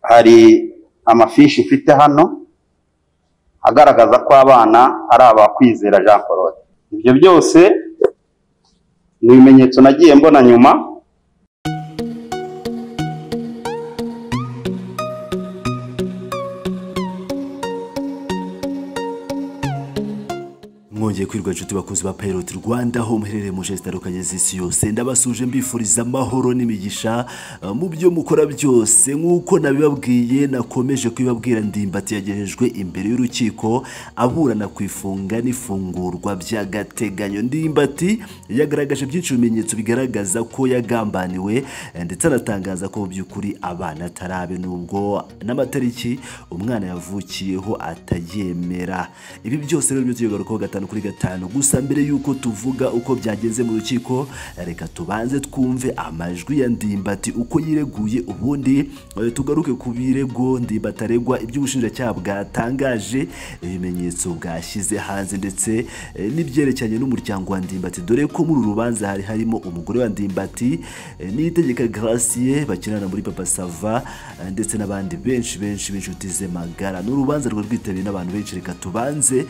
Hari amafishi mfite hano agaragaza ko abana ari abakwizera Jean Claude. Ibyo byose ni ibimenyetso nagiye mbona nyuma mwongeye kwirwa inshuti bakuzi ba Pilot Rwanda aho muherereye mu nshe zitandukanye z'isi yose ndabasuje mbifuriza amahoro n'imigisha eh, mu byo mukora byose nk'uko nabibabwiye nakomeje kubibabwira ndimbati yagejejwe imbere y'urukiko aburana ku ifunga n'ifungurwa by'agateganyo ndimbati yagaragaje byinshi mu bimenyetso bigaragaza ko yagambaniwe eh, ndetse anatangaza ko mu by'ukuri abana atari abe nubwo n'amatariki umwana yavukiyeho atayemera ibi byose rero byo tugarukaho gatanu kuri gatanu gusa mbere y'uko tuvuga uko byagenze mu rukiko reka tubanze twumve amajwi ya ndimbati uko yireguye ubundi eh, tugaruke ku birego ndimbati aregwa iby'ubushinjacyaha bwatangaje ibimenyetso bwashyize hanze ndetse eh, n'ibyerekeranye n'umuryango wa ndimbati dore ko muri uru rubanza hari harimo umugore wa ndimbati eh, niyitegeka gracie bakinana muri papa sava eh, ndetse n'abandi benshi benshi b'inshuti ze magara ni urubanza rwari rwitabiriwe n'abantu benshi reka tubanze eh,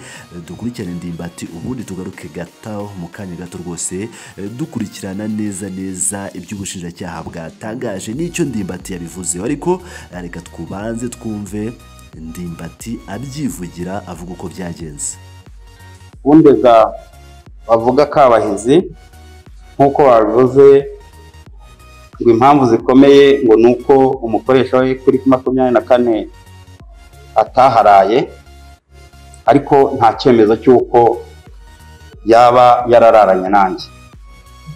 dukurikirane ndimbati ubundi tugaruke gataho mu kanya gato rwose eh, dukurikirana neza neza iby'ubushinjacyaha bwatangaje n'icyo ndimbati yabivuzeho ariko eh, reka twubanze twumve ndimbati abyivugira avuga uko byagenze bundega bavuga kabahizi nk'uko babivuze ngo impamvu zikomeye ngo ni uko umukoresha we kuri makumyabiri na kane ataharaye ariko nta cyemezo cy'uko yaba yarararanye nanjye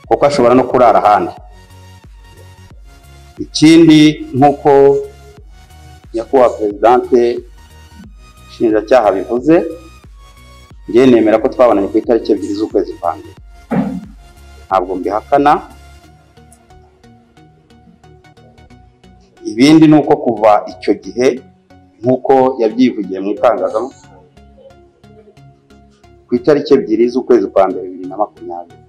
kuko ashobora no kurara ahandi ikindi nk'uko nyakubahwa perezidante nshinjacyaha bivuze njye nemera ko twabonanye ku itariki ebyiri z'ukwezi kwa mbere ntabwo mbihakana ibindi ni uko kuva icyo gihe nk'uko yabyivugiye mu itangazamakuru ku itariki ebyiri z'ukwezi kwa mbere bibiri na makumyabiri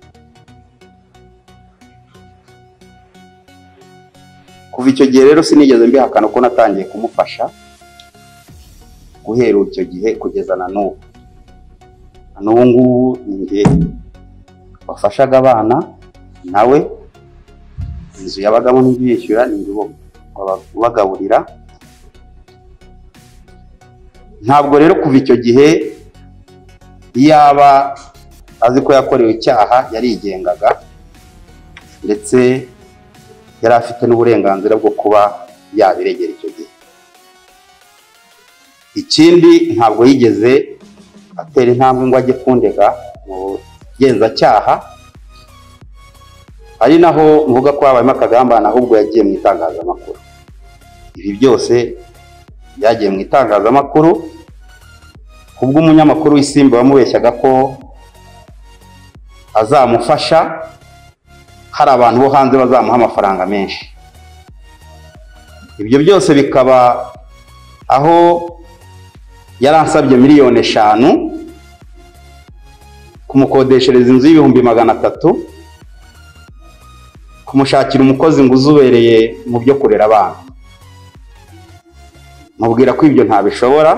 kuva icyo gihe rero sinigeze mbihakana ko natangiye kumufasha guhera icyo gihe kugeza na n'ubu na n'ubu ngubu ni njye wafashaga abana nawe inzu yabagamo ntibishyura ni njye uba- waba- ubagaburira ntabwo rero kuva icyo gihe yaba azi ko yakorewe icyaha yarigengaga ndetse yari afite n'uburenganzira bwo kuba yabiregera icyo gihe ikindi ntabwo yigeze atera intambwe ngo ajye kundega mu bugenzacyaha ari naho mvuga ko habayemo akagambane ahubwo yagiye mu itangazamakuru ibi byose byagiye mu itangazamakuru ubwo umunyamakuru w'isimba wamubeshyaga ko azamufasha hari abantu bo hanze bazamuha amafaranga menshi ibyo byose bikaba aho yaransabye miliyoni eshanu kumukodeshereza inzu y'ibihumbi magana atatu kumushakira umukozi ngo uzubereye mu byo kurera abana mubwira ko ibyo ntabishobora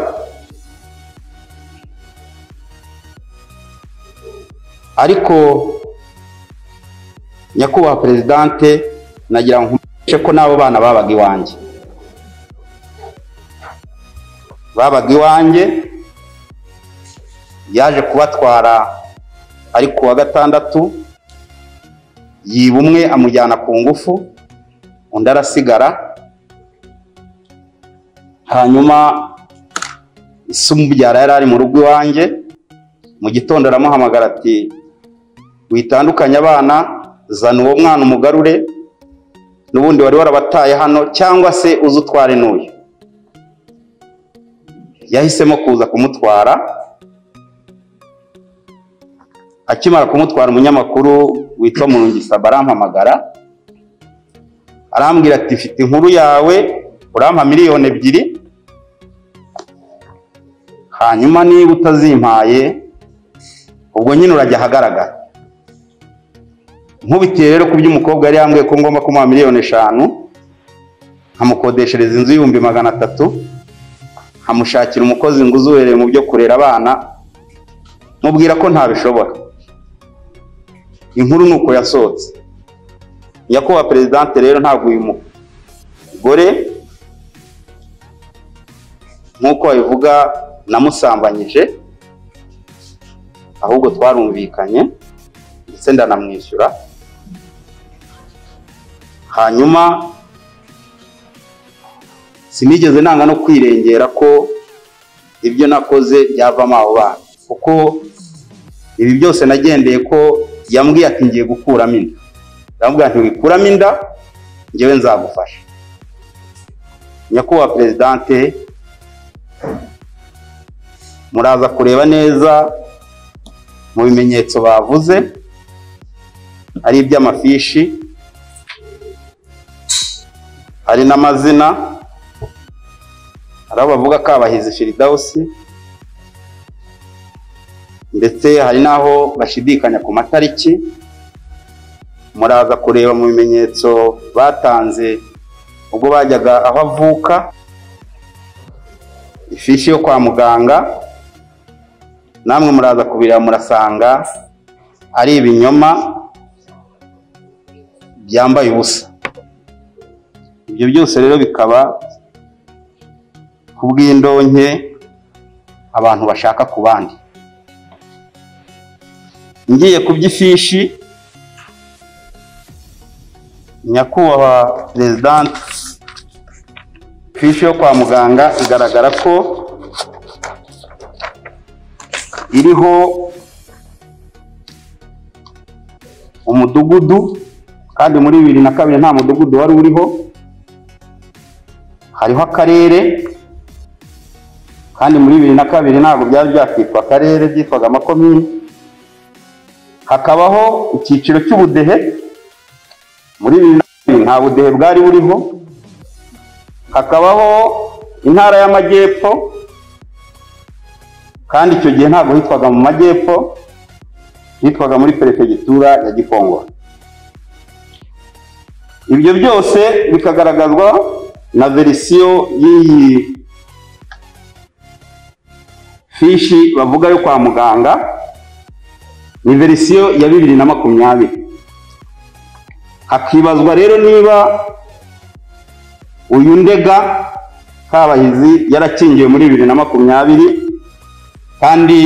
ariko nyakubahwa perezidante nagira ngo nkumenyeshe ko n'abo bana babaga iwanjye babaga iwanjye yaje kubatwara ari ku wa gatandatu yiba umwe amujyana ku ngufu undi arasigara hanyuma isumubyara yari ari mu rugo iwanjye mu gitondo aramuhamagara ati witandukanye abana zana uwo mwana umugarure n'ubundi wari warabataye hano cyangwa se uze utware n'uyu yahisemo kuza kumutwara akimara kumutwara umunyamakuru witwa murungisaba arampamagara arambwira ati mfite inkuru yawe urampa miliyoni ebyiri hanyuma niba utazimpaye ubwo nyine urajya ahagaragara nkubitiye rero ku by'umukobwa yari yambwiye ko ngomba kumuha miliyoni eshanu nkamukodeshereza inzu y'ibihumbi magana atatu nkamushakira umukozi ngo uzobereye mu byo kurera abana mubwira ko ntabishobora inkuru ni uko yasohotse nyakubahwa perezidante rero ntabwo uyu mugore nk'uko babivuga namusambanyije ahubwo twarumvikanye ndetse ndanamwishyura hanyuma sinigeze nanga no kwirengera ko ibyo nakoze byavamo abo bana kuko ibi byose nagendeye ko yambwiye ati ngiye gukuramo inda ndamubwira nti wikuramo inda ngewe nzagufasha nyakubahwa perezidante muraza kureba neza mu bimenyetso bavuze ari iby'amafishi hari n'amazina hari aho bavuga kabahizi firidawusi ndetse hari n'aho bashidikanya ku matariki muraza kureba mu bimenyetso batanze ubwo bajyaga aho avuka ifishi yo kwa muganga namwe muraza kubireba murasanga ari ibinyoma byambaye ubusa ibyo byose rero bikaba ku bw'indonke abantu bashaka ku bandi ngiye ku by'ifishi nyakubahwa perezidante ifishi yo kwa muganga igaragara ko iriho umudugudu kandi muri bibiri na kabiri nta mudugudu wari uriho hariho akarere kandi muri bibiri na kabiri ntabwo byari byakitwa akarere byitwaga amakomini hakabaho icyiciro cy'ubudehe muri bibiri na kabiri nta budehe bwari buriho hakabaho intara y'amajyepfo kandi icyo gihe ntabwo hitwaga mu majyepfo hitwaga muri perefegitura ya gikongoro ibyo byose bikagaragazwa na verisiyo y'iyi fishi bavuga yo kwa muganga ni verisiyo ya bibiri na makumyabiri hakibazwa rero niba uyu ndega kabahizi yarakingiwe muri bibiri na makumyabiri kandi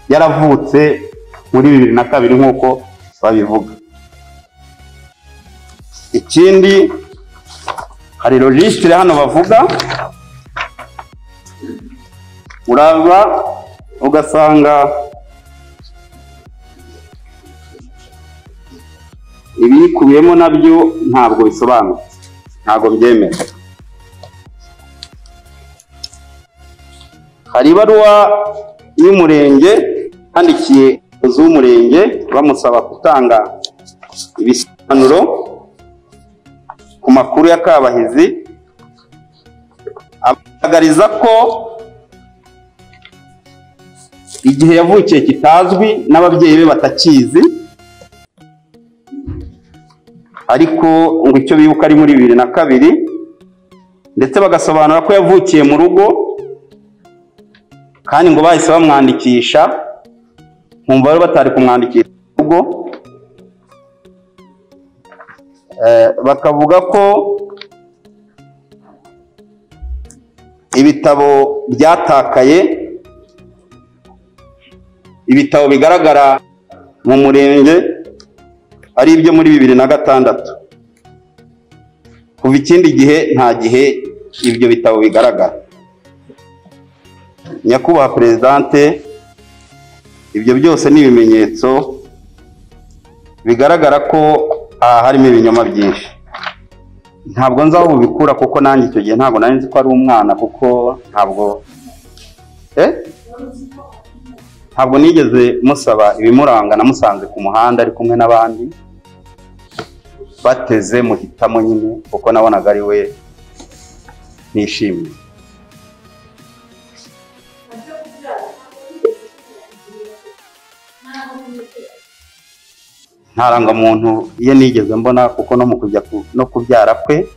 yaravutse muri bibiri na kabiri nk'uko babivuga ikindi hari logisitire hano bavuga uraba ugasanga ibiyikubiyemo nabyo ntabwo bisobanutse ntabwo byemera hari ibaruwa y'umurenge handikiye umuyobozi w'umurenge bamusaba gutanga ibisobanuro ku makuru ya kabahizi agaragariza ko igihe yavukiye kitazwi n'ababyeyi be batakizi ariko ngo icyo bibuka ari muri bibiri na kabiri ndetse bagasobanura ko yavukiye mu rugo kandi ngo bahise bamwandikisha nkumva rero batari kumwandikisha mu rugo bakavuga ko ibitabo byatakaye ibitabo bigaragara mu murenge ari ibyo muri bibiri na gatandatu kuva ikindi gihe nta gihe ibyo bitabo bigaragara nyakubahwa perezidante ibyo byose ni ibimenyetso bigaragara ko aha harimo ibinyoma byinshi ntabwo nzi aho bubikura kuko nanjye icyo gihe ntabwo nari nzi ko ari umwana kuko ntabwo ntabwo nigeze musaba ibimuranga namusanze ku muhanda ari kumwe n'abandi bateze muhitamo nyine kuko nabonaga ari we nishimiye nta rangamuntu ye nigeze mbona kuko no mu kujya no kubyara kwe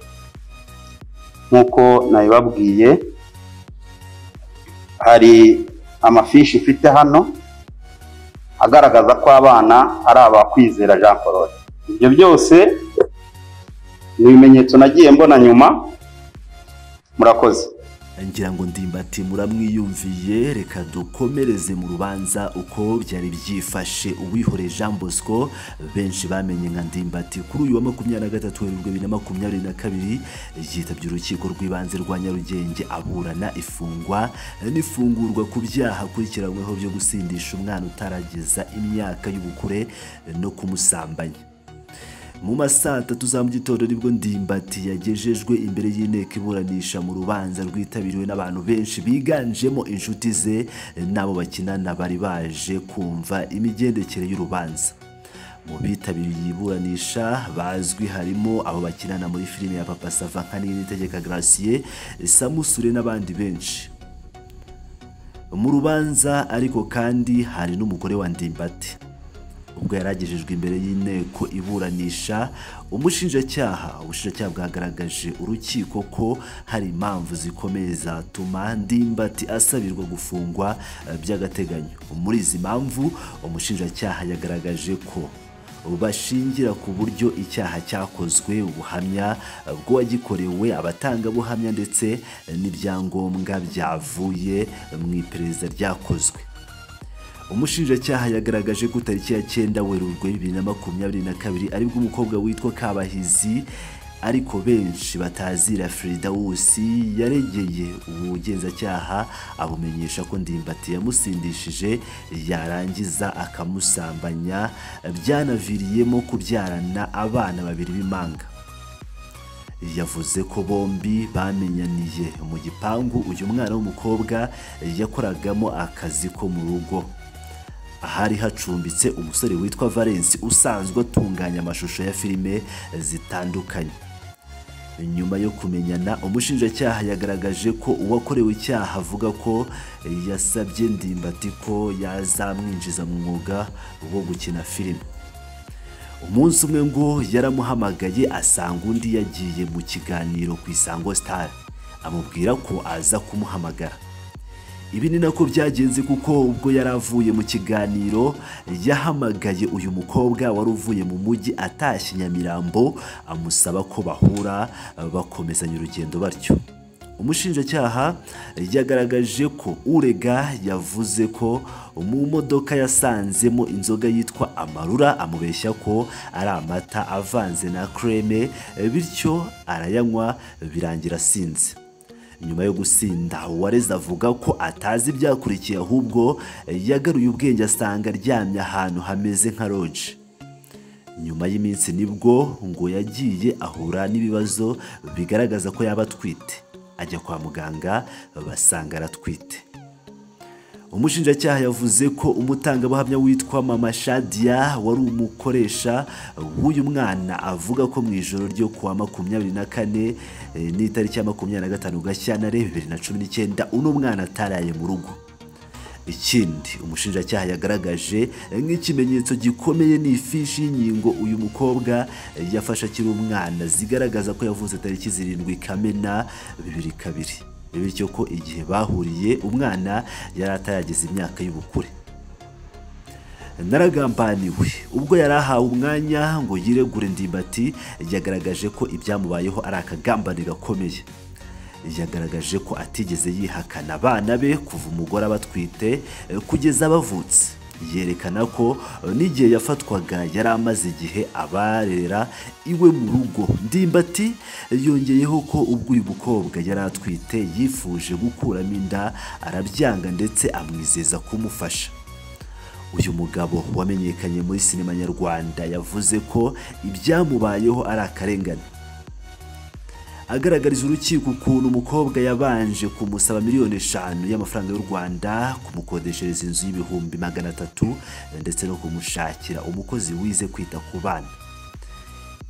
nk'uko nabibabwiye hari amafishi mfite hano agaragaza ko abana ari abakwizera Jean Claude ibyo byose ni ibimenyetso nagiye mbona nyuma murakoze ngira ngo ndimbati muramwiyumviye reka dukomereze mu rubanza uko byari byifashe uwihoreye jean bosco benshi bamenye nka ndimbati kuri uyu wa makumyabiri na gatatu werurwe bibiri na makumyabiri na kabiri yitabye urukiko rw'ibanze rwa nyarugenge aburana ifungwa n'ifungurwa ku byaha akurikiranyweho byo gusindisha umwana utarageza imyaka y'ubukure no kumusambanya mu ma saa tatu za mu gitondo nibwo ndimbati yagejejwe imbere y'inteko iburanisha mu rubanza rwitabiriwe n'abantu benshi biganjemo inshuti ze n'abo bakinana bari baje kumva imigendekere y'urubanza mu bitabiriye iyi iburanisha bazwi harimo abo bakinana muri filime ya papa sava nka n'itegeka garasiye samusure n'abandi benshi mu rubanza ariko kandi hari n'umugore wa ndimbati ubwo yari agejejwe imbere y'inteko iburanisha umushinjacyaha ubushinjacyaha bwagaragaje urukiko ko hari impamvu zikomeye zatuma ndimbati asabirwa gufungwa eh, by'agateganyo muri izi mpamvu umushinjacyaha yagaragaje ko bashingira ku buryo icyaha cyakozwe ubuhamya bw'uwagikorewe abatangabuhamya ndetse n'ibyangombwa byavuye mu iperereza ryakozwe umushinjacyaha yagaragaje ko tariki ya cyenda werurwe bibiri na makumyabiri na kabiri aribwo umukobwa witwa kabahizi ariko benshi batazira Fridawusi yaregeye ubugenzacyaha abumenyesha ko ndimbati yamusindishije yarangiza akamusambanya byanaviriyemo kubyarana abana babiri b'impanga yavuze ko bombi bamenyaniye mu gipangu uyu mwana w'umukobwa yakoragamo akazi ko mu rugo ahari hacumbitse umusore witwa Valence usanzwe atunganya amashusho ya filime zitandukanye nyuma yo kumenyana umushinjacyaha yagaragaje ko uwakorewe icyaha avuga ko yasabye ndimbati ko yazamwinjiza mu mwuga wo gukina filime umunsi umwe ngo yaramuhamagaye asanga undi yagiye mu kiganiro ku isango star amubwira ko aza kumuhamagara ibi ni nako byagenze kuko ubwo yari avuye mu kiganiro yahamagaye uyu mukobwa wari uvuye mu mujyi atashye nyamirambo amusaba ko bahura bakomezanya urugendo batyo umushinjacyaha yagaragaje ko urega yavuze ko mu modoka yasanzemo inzoga yitwa amarura amubeshya ko ari amata avanze na kreme bityo arayanywa birangira asinze nyuma yo gusinda uwareze avuga ko atazi ibyakurikiye ahubwo yagaruye ubwenge asanga aryamye ahantu hameze nka roje nyuma y'iminsi nibwo ngo yagiye ahura n'ibibazo bigaragaza ko yaba atwite ajya kwa muganga basanga aratwite umushinjacyaha yavuze ko umutangabuhamya witwa mama shadiya wari umukoresha w'uyu mwana avuga ko mu ijoro ryo kuwa makumyabiri na kane eh, n'itariki ya makumyabiri na gatanu gashyantare bibiri na cumi n'icyenda uno mwana ataraye mu rugo ikindi umushinjacyaha yagaragaje nk'ikimenyetso gikomeye ni ifishi y'inkingo uyu mukobwa eh, yafashe akiri umwana zigaragaza ko yavutse tariki zirindwi kamena bibiri kabiri bityo ko igihe bahuriye umwana yari atarageza imyaka y'ubukure naragambaniwe ubwo yari ahawe umwanya ngo yiregure ndimbati yagaragaje ko ibyamubayeho ari akagambane gakomeye yagaragaje ko atigeze yihakana abana be kuva umugore abatwite kugeza bavutse yerekana ko n'igihe yafatwaga yari amaze igihe abarera iwe mu rugo ndimbati yongeyeho ko ubwo uyu mukobwa yari atwite yifuje gukuramo inda arabyanga ndetse amwizeza kumufasha uyu mugabo wamenyekanye muri sinema nyarwanda yavuze ko ibyamubayeho ari akarengane agaragariza urukiko ukuntu umukobwa yabanje kumusaba miliyoni eshanu y'amafaranga y'u Rwanda kumukodeshereza inzu y'ibihumbi magana atatu ndetse no kumushakira umukozi wize kwita ku bana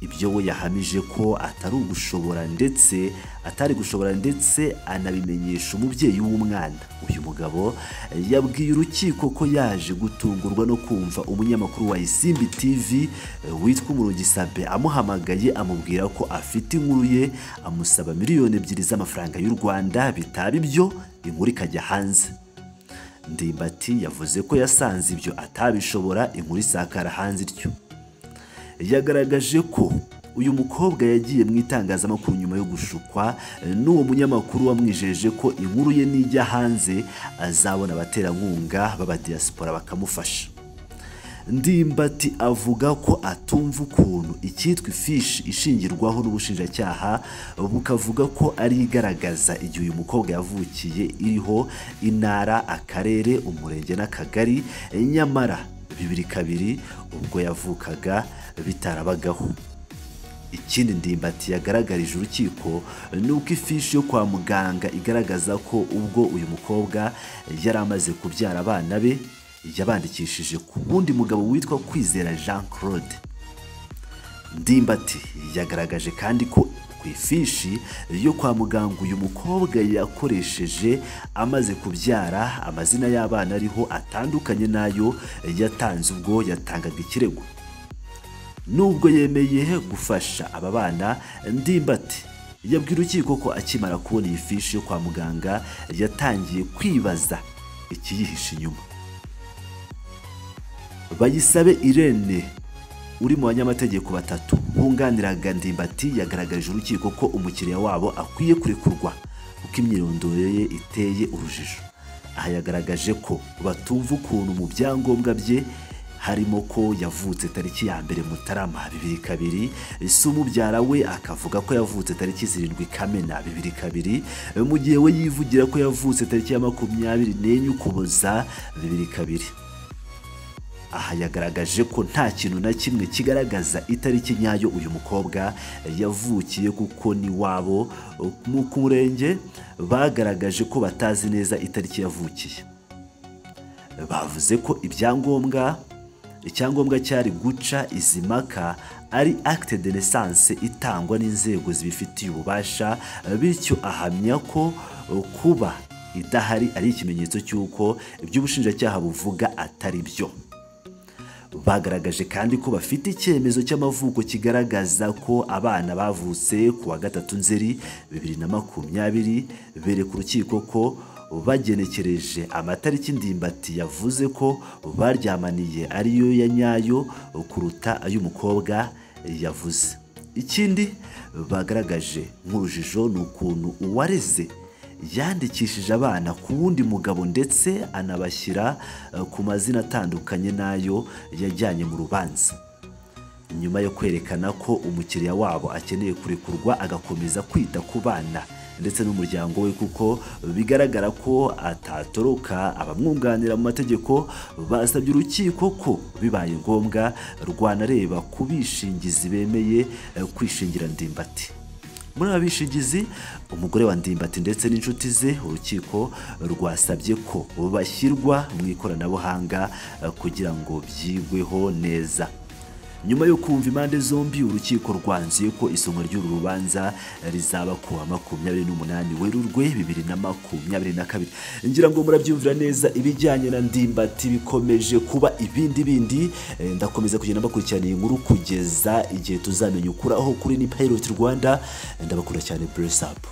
ibyo we yahamije ko atari ugushobora ndetse atari gushobora ndetse anabimenyesha umubyeyi w'umwana uyu mugabo yabwiye urukiko ko yaje gutungurwa no kumva umunyamakuru wa isimbi tv eh, witwa umurugisabe amuhamagaye amubwira ko afite inkuru ye amusaba miliyoni ebyiri z'amafaranga y'u rwanda bitaba ibyo inkuru ikajya hanze ndimbati yavuze ko yasanze ibyo atabishobora inkuru isakara hanze ityo yagaragaje ko uyu mukobwa yagiye mu itangazamakuru nyuma yo gushukwa n'uwo munyamakuru wamwijeje ko inkuru ye nijya hanze azabona abaterankunga b'abadiyasipora bakamufasha ndimbati avuga ko atumva ukuntu icyitwa ifishi ishingirwaho n'ubushinjacyaha bukavuga ko ari igaragaza igihe uyu mukobwa yavukiye iriho intara akarere umurenge n'akagari nyamara bibiri kabiri ubwo yavukaga bitarabagaho ikindi ndimbati yagaragarije urukiko ni uko ifishi yo kwa muganga igaragaza ko ubwo uyu mukobwa yari amaze kubyara abana be yabandikishije ku wundi mugabo witwa kwizera jean claude ndimbati yagaragaje kandi ko ku ifishi yo kwa muganga uyu mukobwa yakoresheje amaze kubyara amazina y'abana ariho atandukanye n'ayo yatanze ubwo yatangaga ikirego nubwo yemeye gufasha aba bana ndimbati yabwira urukiko ko akimara kubona iyi fishi yo kwa muganga yatangiye kwibaza ikiyihishe inyuma bayisabe irene uri mu banyamategeko batatu bunganiraga ndimbati yagaragarije urukiko ko umukiriya wabo akwiye kurekurwa kuko imyirondoro ye iteye urujijo aha yagaragaje ko batumva ukuntu mu byangombwa bye harimo ko yavutse tariki ya mbere mutarama bibiri kabiri se umubyara we akavuga ko yavutse tariki zirindwi kamena bibiri kabiri mu gihe we yivugira ko yavutse tariki ya makumyabiri n'enye ukuboza bibiri kabiri aha yagaragaje ko nta kintu na kimwe kigaragaza itariki nyayo uyu mukobwa yavukiye kuko n'iwabo mu ku murenge bagaragaje ko batazi neza itariki yavukiye bavuze ko ibyangombwa icyangombwa cyari guca izi mpaka ari acte de naissance itangwa n'inzego zibifitiye ububasha bityo ahamya ko kuba idahari ari ikimenyetso cy'uko ibyo ubushinjacyaha buvuga atari byo bagaragaje kandi ko bafite icyemezo cy'amavuko kigaragaza ko abana bavutse ku wa gatatu nzeri bibiri na makumyabiri bereka urukiko ko bagenekereje amatariki ndimbati yavuze ko baryamaniye ariyo ya nyayo kuruta ay'umukobwa yavuze ikindi bagaragaje nk'urujijo ni ukuntu uwareze yandikishije abana ku wundi mugabo ndetse anabashyira eh, ku mazina atandukanye n'ayo yajyanye mu rubanza nyuma yo kwerekana ko umukiriya wabo akeneye kurekurwa agakomeza kwita ku bana ndetse n'umuryango we kuko bigaragara ko atatoroka abamwunganira mu mategeko basabye urukiko ko bibaye ngombwa rwanareba ku bishingizi bemeye eh, kwishingira ndimbati muri aba bishingizi umugore wa ndimbati ndetse n'inshuti ze urukiko rwasabye ko bashyirwa mu ikoranabuhanga eh, kugira ngo byigweho neza nyuma yo kumva impande zombi urukiko rwanzuye ko isomwa ry'uru rubanza rizaba ku wa makumyabiri n'umunani werurwe bibiri na makumyabiri na kabiri ngira ngo murabyumvira neza ibijyanye na ndimbati bikomeje kuba ibindi bindi eh, ndakomeza kugenda mbakurikirana iyi nkuru kugeza igihe tuzamenya ukuri aho kuri ni payiroti rwanda Eh, ndabakunda cyane buresapu